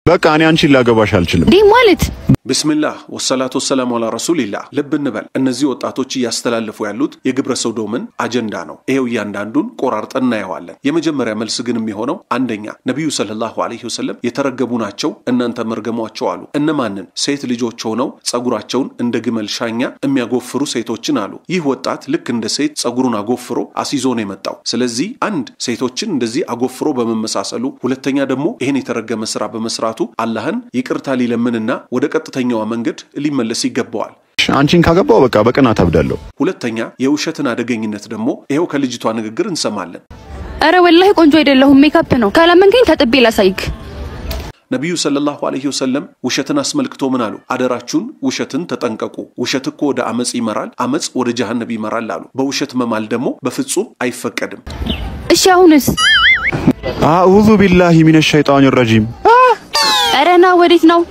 በቃ እኔ አንቺን ላገባሽ አልችልም። ዲህ ማለት ብስምላህ ወሰላቱ ወሰላሙ አላ ረሱሊላህ። ልብ እንበል፣ እነዚህ ወጣቶች እያስተላለፉ ያሉት የግብረ ሰዶምን አጀንዳ ነው። ይሄው እያንዳንዱን ቆራርጠን እናየዋለን። የመጀመሪያ መልስ ግን የሚሆነው አንደኛ ነቢዩ ሰለላሁ ዐለይሂ ወሰለም የተረገሙ ናቸው፣ እናንተ መርገሟቸው አሉ። እነማንን? ሴት ልጆች ሆነው ጸጉራቸውን እንደ ግመል ሻኛ የሚያጎፍሩ ሴቶችን አሉ። ይህ ወጣት ልክ እንደ ሴት ጸጉሩን አጎፍሮ አስይዞ ነው የመጣው። ስለዚህ አንድ ሴቶችን እንደዚህ አጎፍሮ በመመሳሰሉ፣ ሁለተኛ ደግሞ ይህን የተረገመ ስራ በመስራቱ አላህን ይቅርታ ሊለምንና ወደ ቀጥተኛዋ መንገድ ሊመለስ ይገባዋል። አንቺን ካገባው በቃ በቅናት አብዳለሁ። ሁለተኛ የውሸትን አደገኝነት ደግሞ ይኸው ከልጅቷ ንግግር እንሰማለን። አረ ወላሂ ቆንጆ አይደለሁም ሜካፕ ነው። ካላመንከኝ ተጥቤ ላሳይክ። ነቢዩ ሰለላሁ ዐለይሂ ወሰለም ውሸትን አስመልክቶ ምን አሉ? አደራችሁን ውሸትን ተጠንቀቁ። ውሸት እኮ ወደ አመፅ ይመራል፣ አመፅ ወደ ጀሃነብ ይመራል አሉ። በውሸት መማል ደግሞ በፍጹም አይፈቀድም። እሺ አሁንስ? አዑዙ ቢላሂ ሚነ ሸይጣን ረጂም። አረ ና ወዴት ነው?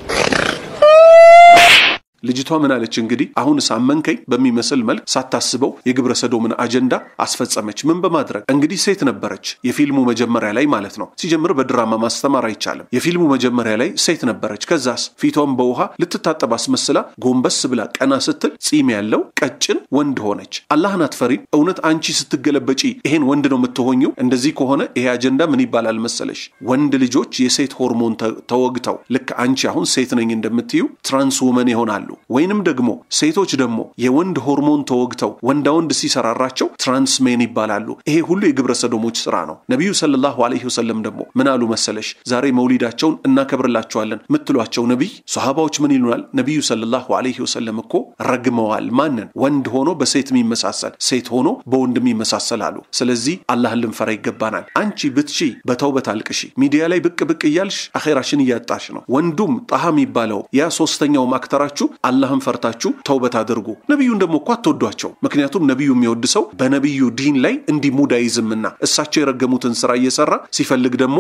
ልጅቷ ምን አለች እንግዲህ አሁን ሳመንከኝ በሚመስል መልክ ሳታስበው የግብረ ሰዶምን አጀንዳ አስፈጸመች። ምን በማድረግ እንግዲህ ሴት ነበረች፣ የፊልሙ መጀመሪያ ላይ ማለት ነው። ሲጀምር በድራማ ማስተማር አይቻልም። የፊልሙ መጀመሪያ ላይ ሴት ነበረች። ከዛስ ፊቷን በውሃ ልትታጠብ አስመስላ ጎንበስ ብላ ቀና ስትል ጺም ያለው ቀጭን ወንድ ሆነች። አላህን አትፈሪም? እውነት አንቺ ስትገለበጪ ይሄን ወንድ ነው የምትሆኘው? እንደዚህ ከሆነ ይሄ አጀንዳ ምን ይባላል መሰለሽ? ወንድ ልጆች የሴት ሆርሞን ተወግተው ልክ አንቺ አሁን ሴት ነኝ እንደምትዩ ትራንስ ውመን ይሆናሉ ወይንም ደግሞ ሴቶች ደግሞ የወንድ ሆርሞን ተወግተው ወንዳ ወንድ ሲሰራራቸው ትራንስሜን ይባላሉ። ይሄ ሁሉ የግብረ ሰዶሞች ስራ ነው። ነቢዩ ሰለላሁ ዐለይሂ ወሰለም ደግሞ ምን አሉ መሰለሽ? ዛሬ መውሊዳቸውን እናከብርላቸዋለን ምትሏቸው ነቢይ ሰሃባዎች ምን ይሉናል? ነቢዩ ሰለላሁ ዐለይሂ ወሰለም እኮ ረግመዋል። ማንን? ወንድ ሆኖ በሴት የሚመሳሰል ሴት ሆኖ በወንድ የሚመሳሰል አሉ። ስለዚህ አላህን ልንፈራ ይገባናል። አንቺ ብትሺ በተውበት አልቅሺ። ሚዲያ ላይ ብቅ ብቅ እያልሽ አኼራሽን እያጣሽ ነው። ወንዱም ጣሃ የሚባለው ያ ሶስተኛውም አክተራችሁ አላህን ፈርታችሁ ተውበት አድርጉ። ነቢዩን ደግሞ እኮ አትወዷቸው። ምክንያቱም ነቢዩ የሚወድ ሰው በነቢዩ ዲን ላይ እንዲህ ሙድ አይዝምና እሳቸው የረገሙትን ስራ እየሰራ ሲፈልግ ደግሞ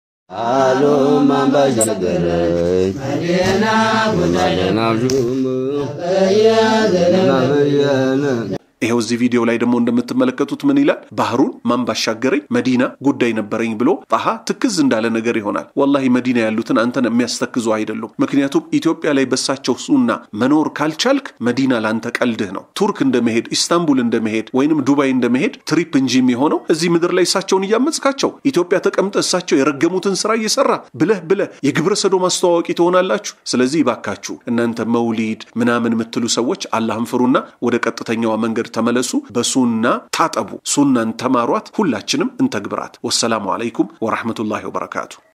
ይኸው እዚህ ቪዲዮ ላይ ደግሞ እንደምትመለከቱት ምን ይላል? ባህሩን ማን ባሻገረኝ መዲና ጉዳይ ነበረኝ ብሎ ጣሃ ትክዝ እንዳለ ነገር ይሆናል። ወላሂ መዲና ያሉትን አንተን የሚያስተክዙ አይደሉም። ምክንያቱም ኢትዮጵያ ላይ በሳቸው ሱና መኖር ካልቻልክ መዲና ለአንተ ቀልድህ ነው። ቱርክ እንደመሄድ ኢስታንቡል እንደመሄድ ወይንም ዱባይ እንደመሄድ ትሪፕ እንጂ የሚሆነው እዚህ ምድር ላይ እሳቸውን እያመጽካቸው ኢትዮጵያ ተቀምጠ እሳቸው የረገሙትን ስራ እየሰራ ብለህ ብለህ የግብረ ሰዶም አስተዋዋቂ ትሆናላችሁ። ስለዚህ ይባካችሁ እናንተ መውሊድ ምናምን የምትሉ ሰዎች አላህን ፍሩና ወደ ቀጥተኛዋ መንገድ ተመለሱ። በሱና ታጠቡ። ሱናን ተማሯት። ሁላችንም እንተግብራት። ወሰላሙ አለይኩም ወራህመቱላሂ ወበረካቱ።